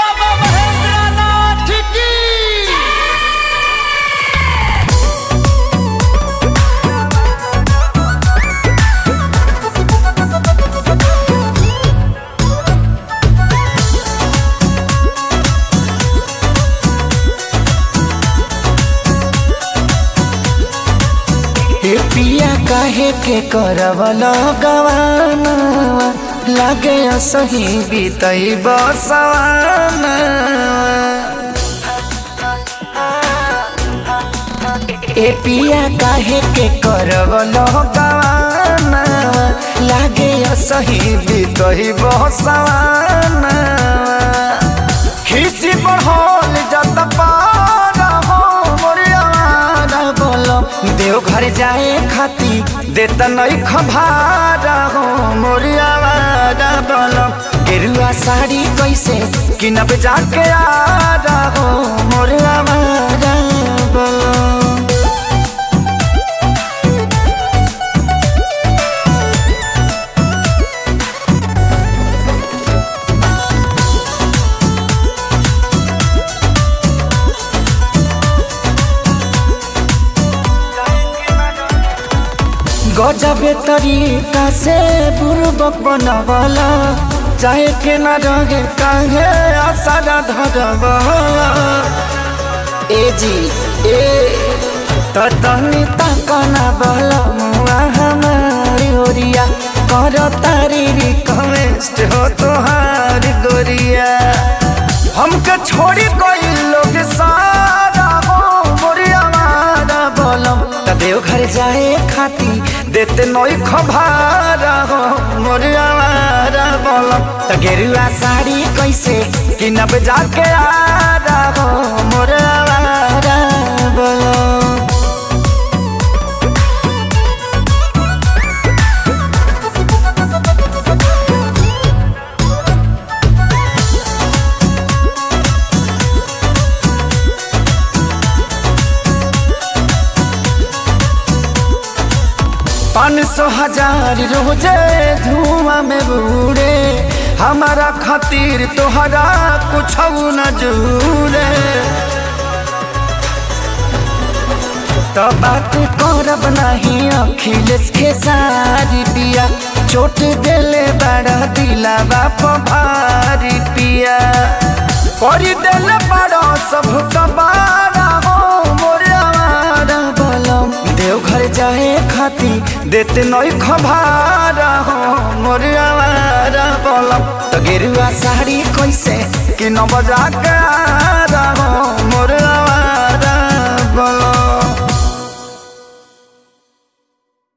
बाबा महेंद्रनाथ की हे पिया काहे के करवल गवाना लागे सही बीतई बसवाना ए पिया काहे के करवल गवाना लागे सही बीतई बसवाना खिसी बढ़ल जत पारा हो मोरियावारा बोलो देवघर जाए खाती देत नहीं खभारा हो मोरियावारा बोलो गेरुआ साड़ी कैसे किनब जाके आ हो मोरियावारा बोलो गजबे तरीका से बुर्बक बनवला चाहे के न रहे काहे आसारा धरवला ए जी ए त तनी तकना बल मुआ हमारी ओरिया कर तारी रिक्वेस्ट हो तोहार गोरिया हमके छोड़ी कोई लोग सारा हो मोरिया मारा बोलम त देवघर जाए खाती देते नई खभारा हो मोरिया मारा बोलम त गेरुआ साड़ी कैसे किनब जाके आ हो मोरिया मारा बोलम पाँच सौ हजार रोजे धुआं में बूढ़े हमारा खातिर तोहरा कुछ न जूरे तो बात करब नहीं अखिलेश के सारी पिया चोट देले बड़ा दिला बाप भारी पिया कर देले बड़ा सब कबारा हो मोरे आवारा बलम देवघर जाए खाती देते नई खबारा हो मोरे आवारा बलम तो गेरुआ साड़ी कैसे कि न बजा के